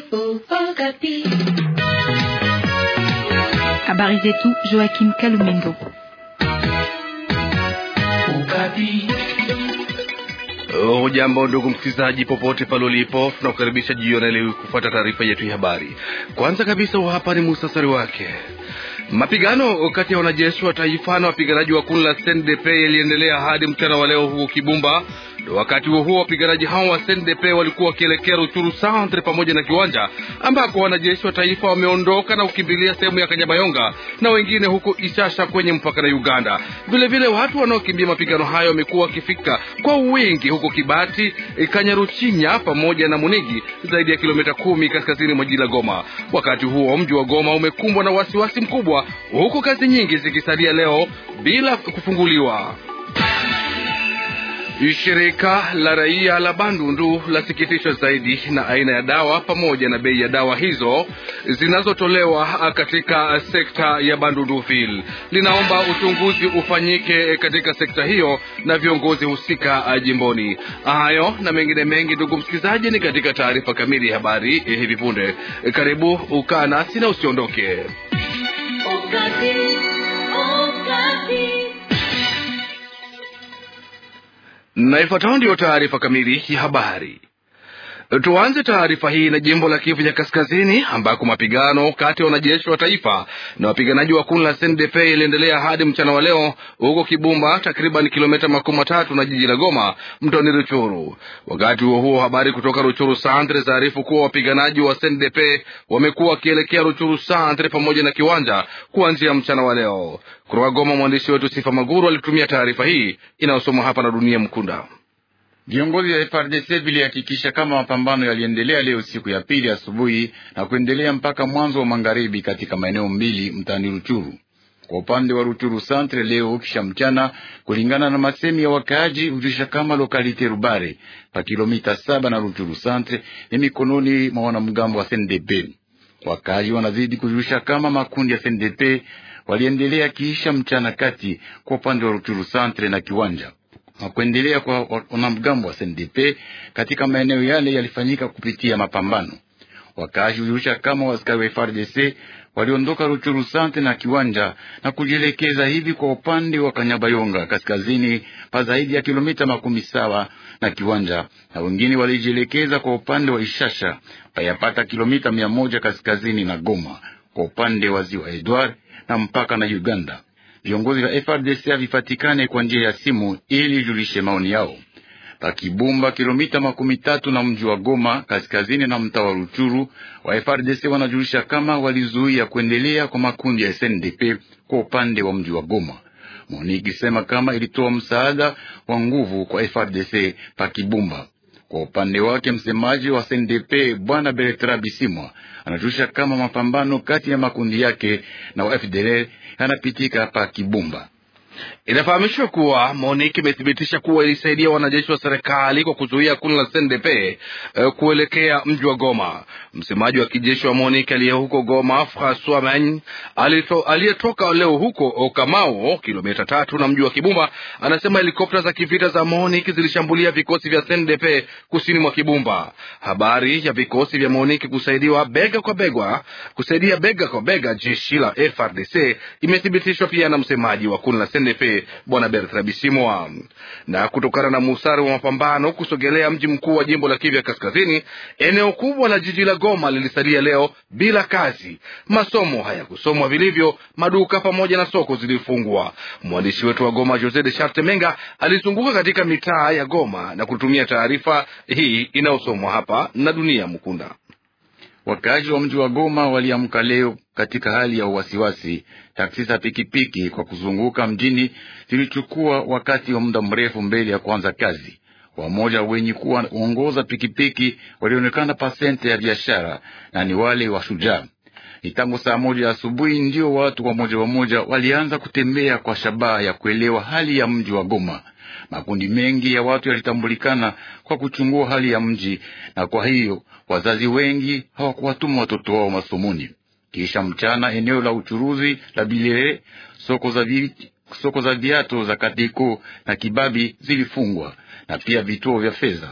Habari zetu Joachim Kalumendo. Hujambo ndugu msikilizaji, popote pale ulipo, tunakukaribisha jioni leo kufuata taarifa yetu ya habari. Kwanza kabisa, hapa ni muhtasari wake. Mapigano kati ya wanajeshi wa taifa na wapiganaji wa kundi la SNDP yaliendelea hadi mchana wa leo huko Kibumba. Wakati huo huo, wapiganaji hao wa SNDP walikuwa wakielekea Ruchuru Centre pamoja na Kiwanja, ambako wanajeshi wa taifa wameondoka na kukimbilia sehemu ya Kanyabayonga na wengine huko Ishasha kwenye mpaka na Uganda. Vilevile vile watu wanaokimbia mapigano hayo wamekuwa wakifika kwa wingi huko Kibati, Kanyaruchinya pamoja na Munigi, zaidi ya kilomita kumi kaskazini mwa jiji la Goma. Wakati huo mji wa Goma umekumbwa na wasiwasi mkubwa, huku kazi nyingi zikisalia leo bila kufunguliwa. Shirika la raia la Bandundu lasikitishwa zaidi na aina ya dawa pamoja na bei ya dawa hizo zinazotolewa katika sekta ya Bandunduville. Linaomba uchunguzi ufanyike katika sekta hiyo na viongozi husika jimboni. Hayo na mengine mengi, ndugu msikilizaji, ni katika taarifa kamili ya habari hivi punde. Karibu ukaa nasi na usiondoke. Na ifuatayo ndiyo taarifa kamili ya habari. Tuanze taarifa hii na jimbo la Kivu ya Kaskazini ambako mapigano kati ya wanajeshi wa taifa na wapiganaji wa kundi la SNDP iliendelea hadi mchana wa leo huko Kibumba, takriban kilomita makumi matatu na jiji la Goma, mtoni Ruchuru. Wakati huo huo, habari kutoka Ruchuru Centre zaarifu kuwa wapiganaji wa SNDP wamekuwa wakielekea Ruchuru Centre pamoja na Kiwanja kuanzia mchana wa leo. Kutoka Goma, mwandishi wetu Sifa Maguru alitumia taarifa hii inayosomwa hapa na Dunia Mkunda. Viongozi wa FRDC vilihakikisha kama mapambano yaliendelea leo siku ya pili asubuhi na kuendelea mpaka mwanzo wa magharibi katika maeneo mbili mtaani Ruchuru. Kwa upande wa Ruchuru Centre leo kisha mchana, kulingana na masemi ya wakaaji, hujulisha kama lokalite Rubare pa kilomita saba na Ruchuru Centre ni mikononi mwa wanamgambo wa SNDP. Wakaaji wanazidi kujulisha kama makundi ya SNDP waliendelea kiisha mchana kati kwa upande wa Ruchuru Centre na Kiwanja na kuendelea kwa wanamgambo wa SNDP katika maeneo yale yalifanyika kupitia mapambano. Wakazi hujulisha kama waskari wa FARDC waliondoka Ruchuru Sante na Kiwanja na kujielekeza hivi kwa upande wa Kanyabayonga kaskazini pa zaidi ya kilomita makumi saba na Kiwanja, na wengine walijielekeza kwa upande wa Ishasha payapata kilomita mia moja kaskazini na Goma kwa upande wa ziwa Edward na mpaka na Uganda. Viongozi vya FRDC havipatikane kwa njia ya simu ili julishe maoni yao. Pakibumba, kilomita makumi tatu na mji wa Goma kaskazini na mtaa wa Ruchuru, wa FRDC wanajulisha kama walizuia kuendelea kwa makundi ya SNDP kwa upande wa mji wa Goma. Moniki sema kama ilitoa msaada wa nguvu kwa FRDC Pakibumba. Kwa upande wake msemaji wa SNDP bwana Bertrand Bisimwa anajulisha kama mapambano kati ya makundi yake na wa FDLR yanapitika hapa Kibumba. Inafahamishwa kuwa MONUC imethibitisha kuwa ilisaidia wanajeshi wa serikali kwa kuzuia kundi la SNDP uh, kuelekea mji wa Goma. Msemaji wa kijeshi wa MONUC aliye huko Goma, Francois Magne, aliyetoka leo huko Okamao, kilomita tatu na mji wa Kibumba, anasema helikopta za kivita za MONUC zilishambulia vikosi vya SNDP kusini mwa Kibumba. Habari ya vikosi vya MONUC kusaidiwa bega kwa bega, kusaidia bega kwa bega jeshi la FRDC imethibitishwa pia na msemaji wa kundi la SNDP bwana Bertrand Bisimwa. Na kutokana na musari wa mapambano kusogelea mji mkuu wa jimbo la Kivu ya Kaskazini, eneo kubwa la jiji la Goma lilisalia leo bila kazi. Masomo hayakusomwa vilivyo, maduka pamoja na soko zilifungwa. Mwandishi wetu wa Goma Jose de Charte Menga alizunguka katika mitaa ya Goma na kutumia taarifa hii inayosomwa hapa na Dunia Mkunda. Wakaaji wa mji wa Goma waliamka leo katika hali ya uwasiwasi. Taksi za pikipiki kwa kuzunguka mjini zilichukua wakati wa muda mrefu mbele ya kuanza kazi. Wamoja wenye kuwa uongoza pikipiki walionekana pasente ya biashara na ni wale wa shujaa. Ni tangu saa moja asubuhi ndio watu wamoja wamoja walianza kutembea kwa shabaha ya kuelewa hali ya mji wa Goma. Makundi mengi ya watu yalitambulikana kwa kuchungua hali ya mji, na kwa hiyo wazazi wengi hawakuwatuma watoto wao masomoni. Kisha mchana, eneo la uchuruzi la Bilere, soko za vi, soko za viato za Katiko na Kibabi zilifungwa na pia vituo vya fedha.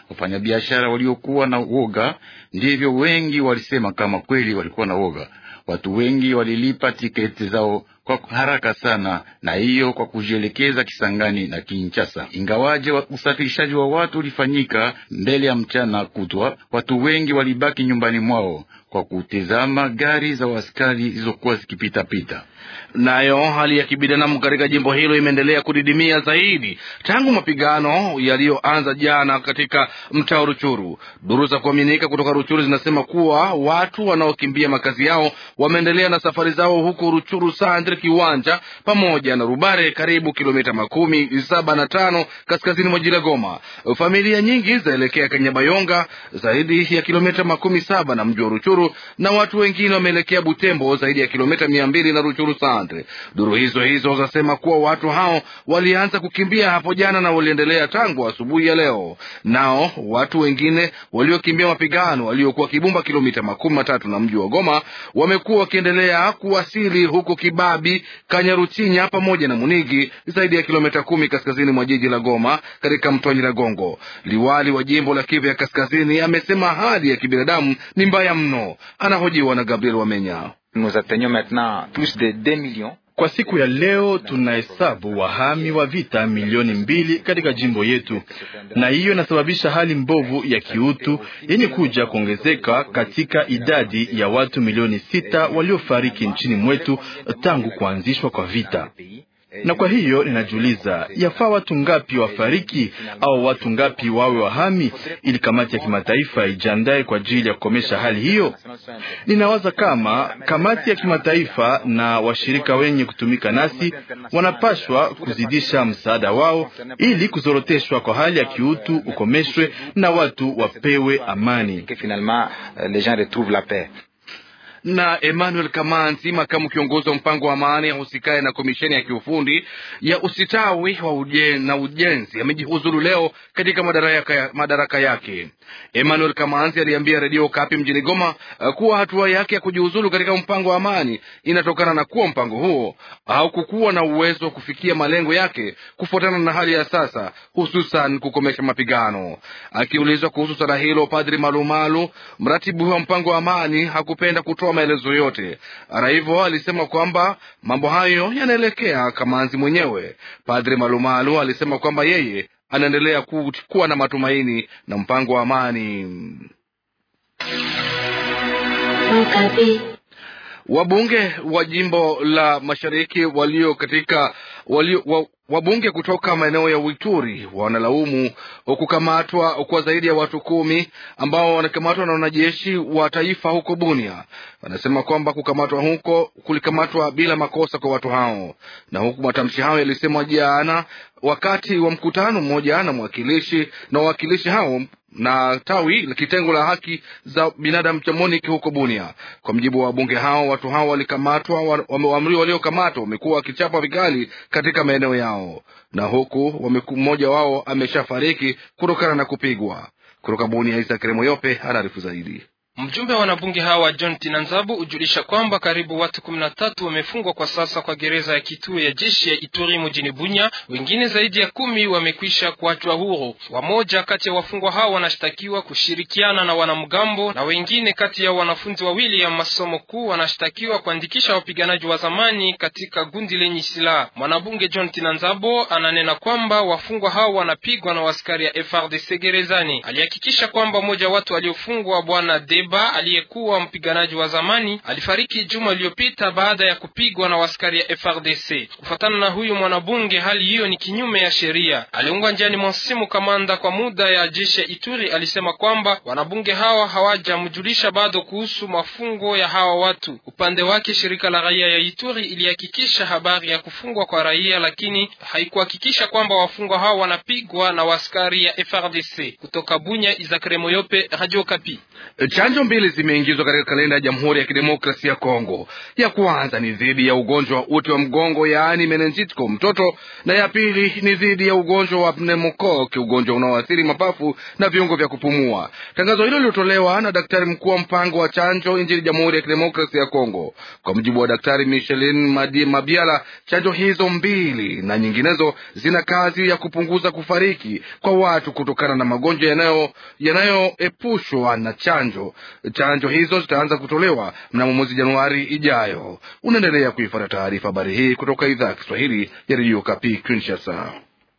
Wafanyabiashara waliokuwa na woga ndivyo wengi walisema kama kweli walikuwa na woga. Watu wengi walilipa tiketi zao kwa haraka sana, na hiyo kwa kujielekeza Kisangani na Kinshasa. Ingawaje wa usafirishaji wa watu ulifanyika mbele ya mchana kutwa, watu wengi walibaki nyumbani mwao kwa kutizama gari za askari zilizokuwa zikipitapita. Nayo hali ya kibinadamu katika jimbo hilo imeendelea kudidimia zaidi tangu mapigano yaliyoanza jana katika mtaa Ruchuru. Duru za kuaminika kutoka Ruchuru zinasema kuwa watu wanaokimbia makazi yao wameendelea na safari zao huku Ruchuru Sandre Kiwanja pamoja na Rubare, karibu kilomita makumi saba na tano kaskazini mwa jiji la Goma. Familia nyingi zaelekea Kanyabayonga, zaidi ya kilomita makumi saba na mji wa Ruchuru, na watu wengine wameelekea Butembo, zaidi ya kilomita mia mbili na Ruchuru Sandre. Duru hizo hizo zasema kuwa watu hao walianza kukimbia hapo jana na waliendelea tangu asubuhi ya leo. Nao watu wengine waliokimbia mapigano waliokuwa Kibumba, kilomita makumi matatu na mji wa Goma, wamekuwa wakiendelea kuwasili huko Kibabi, Kanyaruchinya pamoja na Munigi, zaidi ya kilomita kumi kaskazini mwa jiji la Goma, katika mto wa Nyiragongo. Liwali wa jimbo la Kivu ya Kaskazini amesema hali ya kibinadamu ni mbaya mno. Anahojiwa na Gabriel Wamenya. Kwa siku ya leo tunahesabu wahami wa vita milioni mbili katika jimbo yetu, na hiyo inasababisha hali mbovu ya kiutu yenye kuja kuongezeka katika idadi ya watu milioni sita waliofariki nchini mwetu tangu kuanzishwa kwa vita na kwa hiyo ninajiuliza, yafaa watu ngapi wafariki au watu ngapi wawe wahami ili kamati ya kimataifa ijiandae kwa ajili ya kukomesha hali hiyo? Ninawaza kama kamati ya kimataifa na washirika wenye kutumika nasi wanapashwa kuzidisha msaada wao ili kuzoroteshwa kwa hali ya kiutu ukomeshwe na watu wapewe amani na Emmanuel Kamanzi, makamu kiongozi wa mpango wa amani ahusikaye na komisheni ya kiufundi ya usitawi wa ujen, na ujenzi amejihuzuru leo katika madaraka, madaraka yake. Emmanuel Kamanzi aliambia redio Kapi mjini Goma kuwa hatua yake ya kujihuzuru katika mpango wa amani inatokana na kuwa mpango huo haukukuwa na uwezo wa kufikia malengo yake kufuatana na hali ya sasa, hususan kukomesha mapigano. Akiulizwa kuhusu swala hilo, Padri Malumalu, mratibu wa mpango wa amani, hakupenda kutoa maelezo yote. Hata hivyo, alisema kwamba mambo hayo yanaelekea Kamanzi mwenyewe. Padri Malumalu alisema kwamba yeye anaendelea kuwa na matumaini na mpango wa amani. Wabunge wa jimbo la mashariki walio katika walio, wa, wabunge kutoka maeneo ya Uituri wanalaumu kukamatwa kwa zaidi ya watu kumi ambao wanakamatwa na wanajeshi wa taifa huko Bunia. Wanasema kwamba kukamatwa huko kulikamatwa bila makosa kwa watu hao, na huku matamshi hayo yalisemwa jana wakati wa mkutano mmoja na mwakilishi na wawakilishi hao na tawi la kitengo la haki za binadamu cha MONUC huko Bunia. Kwa mjibu wa wabunge hao, watu hao walikamatwa, wameamriwa waliokamatwa wamekuwa wakichapa vikali katika maeneo yao, na huku mmoja wao ameshafariki kutokana na kupigwa. Kutoka Bunia, Isaac Remoyope anaarifu zaidi. Mjumbe wa wanabunge hawa John Tinanzabu hujulisha kwamba karibu watu kumi na tatu wamefungwa kwa sasa kwa gereza ya kituo ya jeshi ya Ituri mjini Bunya. Wengine zaidi ya kumi wamekwisha kuachwa huru. Wamoja kati ya wafungwa hao wanashtakiwa kushirikiana na wanamgambo na wengine kati ya wanafunzi wawili ya masomo kuu wanashtakiwa kuandikisha wapiganaji wa zamani katika gundi lenye silaha. Mwanabunge John Tinanzabo ananena kwamba wafungwa hao wanapigwa na askari ya FRDC gerezani. Alihakikisha kwamba mmoja wa watu waliofungwa bwana Deba aliyekuwa mpiganaji wa zamani alifariki juma iliyopita baada ya kupigwa na askari ya FRDC. Kufuatana na huyu mwanabunge, hali hiyo ni kinyume ya sheria. Aliungwa njiani mwa simu kamanda kwa muda ya jeshi ya Ituri alisema kwamba wanabunge hawa hawajamjulisha bado kuhusu mafungo ya hawa watu. Upande wake, shirika la raia ya Ituri ilihakikisha habari ya kufungwa kwa raia, lakini haikuhakikisha kwamba wafungwa hao wanapigwa na askari ya FRDC. Kutoka Bunya, Izakare Moyope, Radio Kapi. Chanjo mbili zimeingizwa katika kalenda ya Jamhuri ya Kidemokrasia ya Kongo. Ya kwanza ni dhidi ya ugonjwa wa uti wa mgongo, yaani menenjit kwa mtoto, na ya pili ni dhidi ya ugonjwa wa pneumococc, ugonjwa unaoathiri mapafu na viungo vya kupumua. Tangazo hilo lilitolewa na daktari mkuu wa mpango wa chanjo nchini Jamhuri ya Kidemokrasia ya Kongo. Kwa mujibu wa Daktari Michelin Mabiala, chanjo hizo mbili na nyinginezo zina kazi ya kupunguza kufariki kwa watu kutokana na magonjwa yanayo yanayoepushwa na chanjo. Chanjo hizo zitaanza kutolewa mnamo mwezi Januari ijayo. Unaendelea kuifuata taarifa habari hii kutoka idhaa ya Kiswahili ya redio Kapi Kinshasa.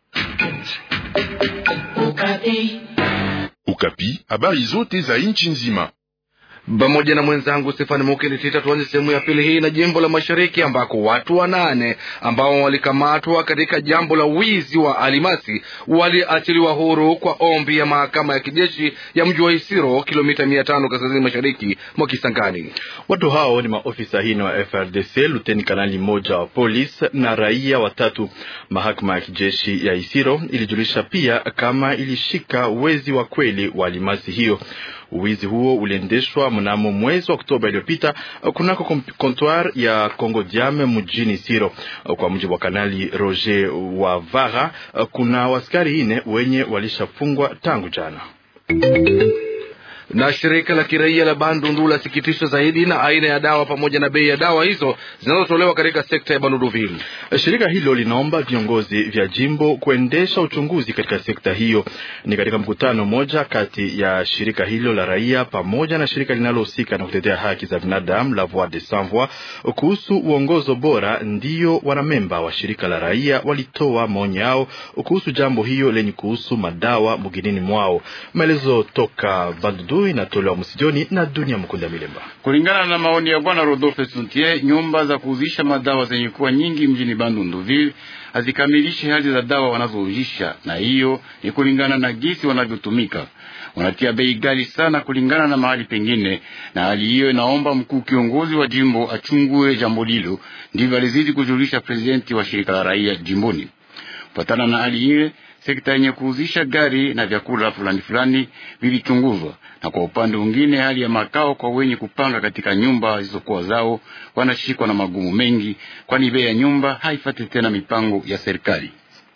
Ukapi, habari zote za nchi nzima pamoja na mwenzangu Stefani Mukelitita. Tuanze sehemu ya pili hii na jimbo la Mashariki ambako watu wanane ambao walikamatwa katika jambo la wizi wa alimasi waliachiliwa huru kwa ombi ya mahakama ya kijeshi ya mji wa Isiro, kilomita mia tano kaskazini mashariki mwa Kisangani. Watu hao ni maofisa hino wa FRDC, luteni kanali moja wa polisi na raia watatu. Mahakama ya kijeshi ya Isiro ilijulisha pia kama ilishika wezi wa kweli wa alimasi hiyo. Uwizi huo uliendeshwa mnamo mwezi wa Oktoba iliyopita kunako comptoir ya Congo Diame mjini Siro. Kwa mujibu wa kanali Roger Wavara, kuna waskari ine wenye walishafungwa tangu jana na shirika la kiraia la Bandundu lasikitishwa zaidi na aina ya dawa pamoja na bei ya dawa hizo zinazotolewa katika sekta ya Bandunduville. Shirika hilo linaomba viongozi vya jimbo kuendesha uchunguzi katika sekta hiyo. Ni katika mkutano mmoja kati ya shirika hilo la raia pamoja na shirika linalohusika na kutetea haki za binadamu la Voix des Sans Voix kuhusu uongozo bora, ndiyo wanamemba wa shirika la raia walitoa maoni yao kuhusu jambo hiyo lenye kuhusu madawa mginini mwao. Maelezo toka Bandundu inatolewa msijoni na Dunia Mkunda Milemba. Kulingana na maoni ya bwana Rodolphe Suntier, nyumba za kuuzisha madawa zenye kuwa nyingi mjini Bandunduville hazikamilishi hali za dawa wanazouzisha, na hiyo ni kulingana na gisi wanavyotumika. Wanatia bei ghali sana kulingana na mahali pengine, na hali hiyo inaomba mkuu kiongozi wa jimbo achungue jambo hilo. Ndivyo alizidi kujulisha prezidenti wa shirika la raia jimboni. Kufatana na hali ile sekta yenye kuuzisha gari na vyakula fulani fulani vilichunguzwa, na kwa upande mwingine hali ya makao kwa wenye kupanga katika nyumba zilizokuwa zao wanashikwa na magumu mengi, kwani bei ya nyumba haifati tena mipango ya serikali.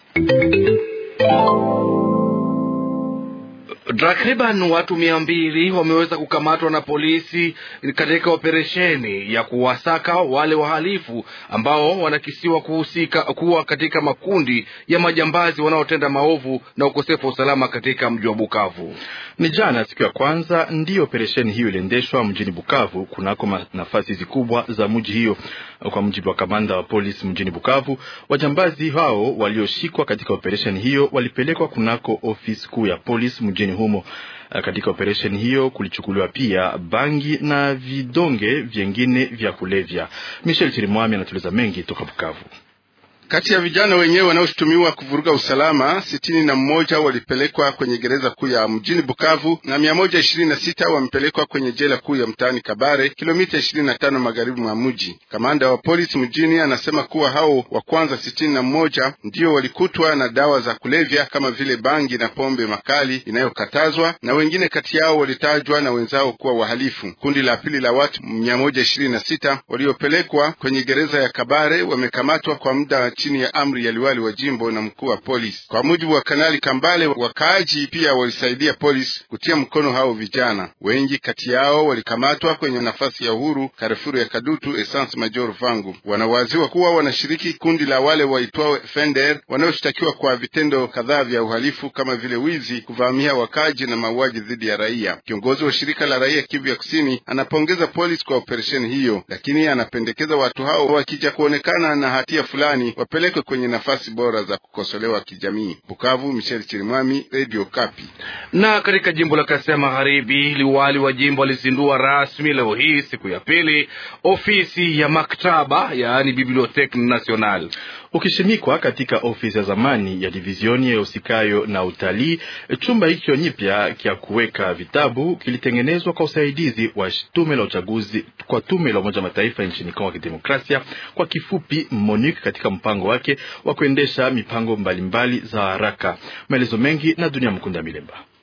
Takriban watu mia mbili wameweza kukamatwa na polisi katika operesheni ya kuwasaka wale wahalifu ambao wanakisiwa kuhusika kuwa katika makundi ya majambazi wanaotenda maovu na ukosefu wa usalama katika mji wa Bukavu. Ni jana siku ya kwanza ndiyo operesheni hiyo iliendeshwa mjini Bukavu, kunako nafasi zikubwa za mji hiyo. Kwa mujibu wa kamanda wa polisi mjini Bukavu, wajambazi hao walioshikwa katika operesheni hiyo walipelekwa kunako ofisi kuu ya polisi mjini humo. Katika operesheni hiyo kulichukuliwa pia bangi na vidonge vyengine vya kulevya. Michel Chirimwami anatueleza mengi toka Bukavu. Kati ya vijana wenyewe wanaoshutumiwa kuvuruga usalama sitini na mmoja walipelekwa kwenye gereza kuu ya mjini Bukavu na mia moja ishirini na sita wamepelekwa kwenye jela kuu ya mtaani Kabare, kilomita ishirini na tano magharibi mwa mji. Kamanda wa polisi mjini anasema kuwa hao wa kwanza sitini na mmoja ndio walikutwa na dawa za kulevya kama vile bangi na pombe makali inayokatazwa, na wengine kati yao walitajwa na wenzao kuwa wahalifu. Kundi la pili la watu mia moja ishirini na sita waliopelekwa kwenye gereza ya Kabare wamekamatwa kwa muda chini ya amri ya liwali wa jimbo na mkuu wa polisi. Kwa mujibu wa Kanali Kambale, wakaaji pia walisaidia polisi kutia mkono hao vijana. Wengi kati yao walikamatwa kwenye nafasi ya uhuru Karefuru ya Kadutu, Essence Major Vangu. Wanawaziwa kuwa wanashiriki kundi la wale waitwao Fender wanaoshtakiwa kwa vitendo kadhaa vya uhalifu kama vile wizi, kuvamia wakaaji na mauaji dhidi ya raia. Kiongozi wa shirika la raia Kivu ya Kusini anapongeza polisi kwa operesheni hiyo, lakini anapendekeza watu hao wakija kuonekana na hatia fulani wapelekwe kwenye nafasi bora za kukosolewa kijamii. Bukavu, Michel Chirimwami, Radio Kapi. Na katika jimbo la Kasai Magharibi, liwali wa jimbo alizindua rasmi leo hii siku ya pili ofisi ya maktaba, yaani Bibliotheque Nationale ukishimikwa katika ofisi ya zamani ya divizioni ya usikayo na utalii. Chumba hicho nyipya kya kuweka vitabu kilitengenezwa kwa usaidizi wa tume la uchaguzi kwa tume la Umoja wa Mataifa nchini Kongo ya Kidemokrasia, kwa kifupi MONUC, katika mpango wake wa kuendesha mipango mbalimbali mbali za haraka. Maelezo mengi na Dunia Mkunda Milemba.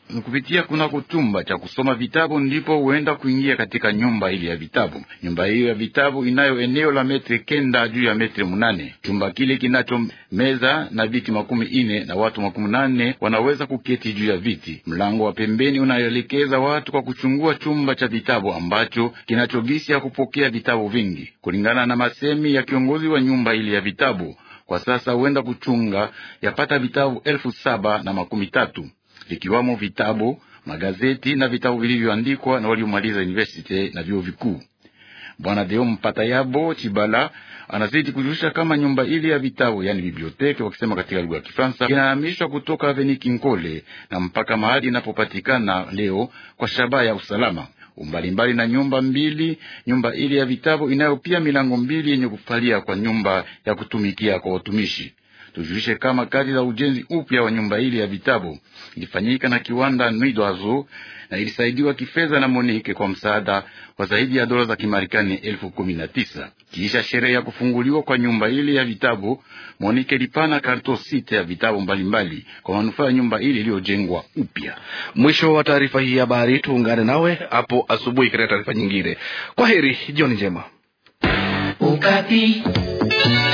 kupitia kunako chumba cha kusoma vitabu ndipo huenda kuingia katika nyumba ile ya vitabu. Nyumba hiyo ya vitabu inayo eneo la metri kenda juu ya metri munane. Chumba kile kinacho meza na viti makumi ine na watu makumi nane wanaweza kuketi juu ya viti. Mlango wa pembeni unayoelekeza watu kwa kuchungua chumba cha vitabu ambacho kinachogisi ya kupokea vitabu vingi, kulingana na masemi ya kiongozi wa nyumba ile ya vitabu. Kwa sasa huenda kuchunga yapata vitabu elfu saba na makumi tatu vikiwamo vitabu, magazeti na vitabu vilivyoandikwa na waliomaliza university na vyuo vikuu. Bwana Deo Mpatayabo Chibala anazidi kujulisha kama nyumba ile ya vitabu, yani biblioteki wakisema katika lugha ya Kifaransa, inahamishwa kutoka Aveni Kinkole na mpaka mahali inapopatikana leo kwa shabaha ya usalama umbalimbali na nyumba mbili. Nyumba ile ya vitabu inayo pia milango mbili yenye kufalia kwa nyumba ya kutumikia kwa watumishi. Tujulishe kama kazi za ujenzi upya wa nyumba ile ya vitabu ilifanyika na kiwanda Nidwazo na ilisaidiwa kifedha na Monike kwa msaada wa zaidi ya dola za Kimarekani elfu kumi na tisa. Kisha sherehe ya kufunguliwa kwa nyumba ile ya vitabu, Monike ilipana karto sita ya vitabu mbalimbali kwa manufaa ya nyumba ile iliyojengwa upya. Mwisho wa taarifa hii ya habari, tuungane nawe hapo asubuhi katika taarifa nyingine. Kwa heri, jioni njema. Ukapi.